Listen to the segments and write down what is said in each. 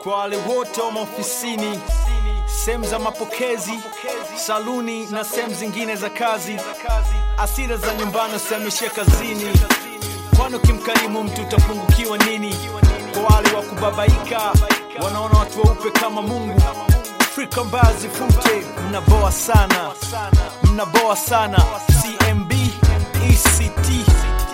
kwa wale wote wa maofisini, sehemu za mapokezi, saluni na sehemu zingine za kazi, asira za nyumbani usihamishie kazini, kwani ukimkarimu mtu utapungukiwa nini? Kwa wale wa kubabaika, wanaona watu weupe kama Mungu, Afrika mbaya zifute, mnaboa sana, mnaboa sana. CMB ECT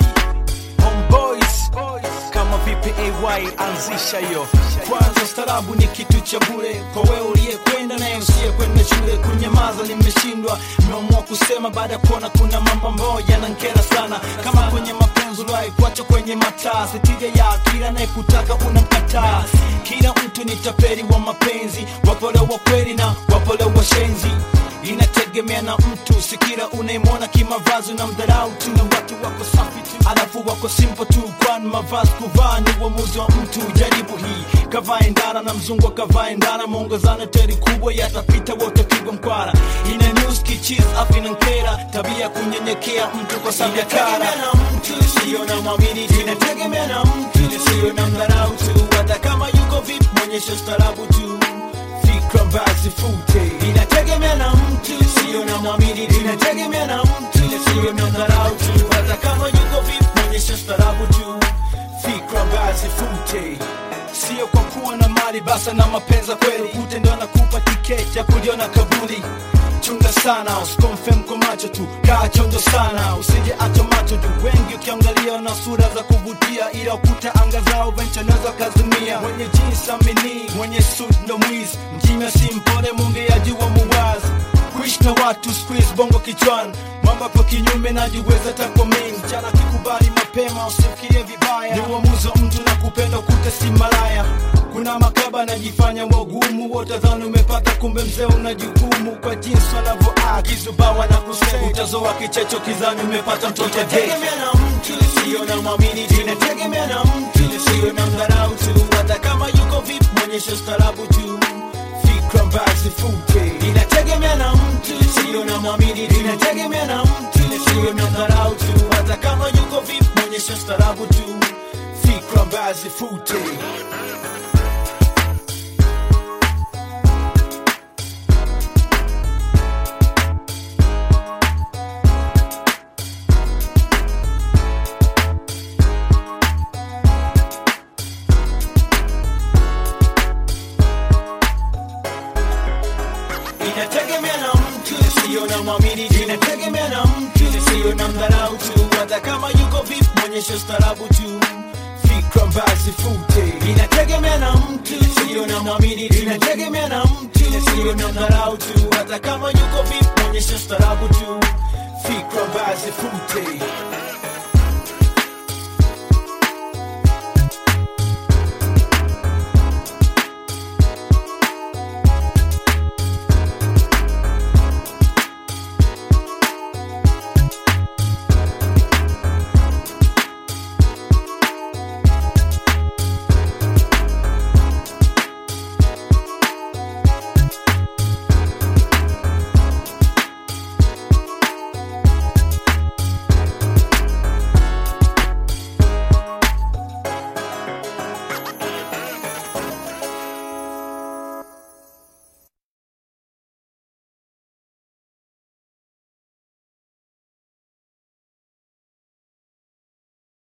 Homeboys kama vipi AY anzisha hiyo kwanza. Ustarabu ni kitu cha bure kwa wewe uliyekwenda naye usiye kwenda shule. Kunyamaza limeshindwa, nimeamua kusema baada ya kuona kuna mambo ambayo yanankera sana, kama kwenye mapenzi uliwahi kuacha kwenye mataa. Sitija ya kila anayekutaka unamkataa. Kila mtu ni tapeli wa mapenzi, wapole wa kweli na wapole wa shenzi inategemea na mtu, si kila unayemwona kimavazi na mdharau tu, na watu wako safi tu, alafu wako simple tu, kwani mavazi kuvaa ni uamuzi wa mtu. Jaribu hii, kavae ndara na mzungu akavae ndara, mwongozana teri kubwa yatapita, wote pigwa mkwara. Ina news kichis afi na nkera, tabia ya kunyenyekea mtu kwa sababu ya kara na mtu sio na mwamini, inategemea na mtu sio na mdharau tu, hata kama yuko vipi, mwonyeshe ustarabu tu fikra mbaya zifute, inategemea na mtu, sio na mwamini, inategemea na mtu, sio na dharau tu, hata kama yuko vipi, mwonyesha starabu tu, fikra mbaya zifute Sio kwa kuwa na mali basa na mapenza kweli, kute ndo anakupa tiketi ya kuliona kaburi. Chunga sana, usikonfirm kwa macho tu, kaa chonjo sana, usije acha macho tu. Wengi ukiangalia na sura za kuvutia, ila ukuta anga zao venture naweza kazimia. Mwenye jeans amini, mwenye suit ndo mwizi, mjinga si mpole, mungeaji wa muwazi kuishi na watu squeeze bongo kichwani, mambo hapo kinyume, najiweza tako mimi mchana kikubali mapema, usifikirie vibaya, ni uamuzi wa mtu na kupenda ukute si malaya. Kuna makaba anajifanya wagumu, wote dhani umepata, kumbe mzee una jukumu kwa jinsi wanavyoact, kizubawa na kusema utazoa kichecho kizani umepata mtoto gay. Inategemea na mtu, sio na mwamini, inategemea na mtu, sio na mdharau tu, hata kama yuko vipi, mwonyeshe ustarabu tu fikra mbaya zifute, inategemea na mtu, sio na mwamini, inategemea na mtu, sio na dharau tu, hata kama yuko vipi, mwonyesha starabu tu, fikra mbaya zifute. inategemea na mtu, sio na mwamini, inategemea na mtu, sio na mdharau tu, hata kama yuko vipi, mwonyeshe starabu tu, fikra mbaya zifute. Inategemea na mtu, sio na mwamini, inategemea na mtu, sio na mdharau tu, hata kama yuko vipi, mwonyeshe starabu tu, fikra mbaya zifute.